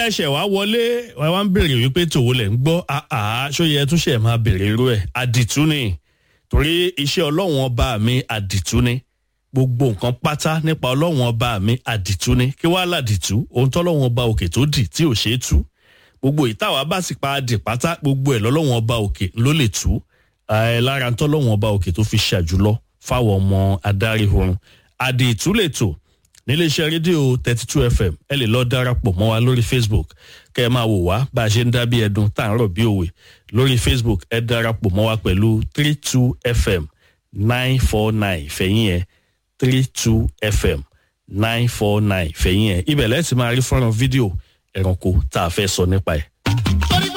ẹ̀ṣẹ̀ wá wọlé ẹ wá ń béèrè wípé tòwó lẹ̀ ń gbọ́ àá ṣóyẹ túnṣe máa béèrè irú ẹ̀ àdìtú ni torí iṣẹ́ ọlọ́run ọba mi àdìtú ni gbogbo nǹkan pátá nípa ọlọ́run ọba mi àdìtú ni kí wàá làdìtú ohun tọ́lọ́run ọba òkè tó dì tí ò ṣeé tú gbogbo ìtawà bá sì pa adì pátá gbogbo ẹ̀ lọ́lọ́run ọba òkè ló lè tú ẹ lára tọ́lọ́run ọba òkè tó fi ṣàjùlọ fáwọn ọmọ adarí oorun àdìtú lè tò níléeṣẹ́ rédíò thirty two fm ẹ lè lọ darapọ̀ mọ́ wa lórí facebook kẹ́ ẹ máa wò wá bá a ṣe ń dá bí ẹdun tá à ń rọ̀ bí òwe lórí facebook ẹ darapọ̀ mọ́ wa pẹ̀lú three two fm nine four nine fẹ̀yìn ẹ̀ three two fm nine four nine fẹ̀yìn ẹ̀ ibẹ̀ lẹ́sìn máa rí fọ́nrán fídíò ẹranko tá a fẹ́ sọ nípa ẹ̀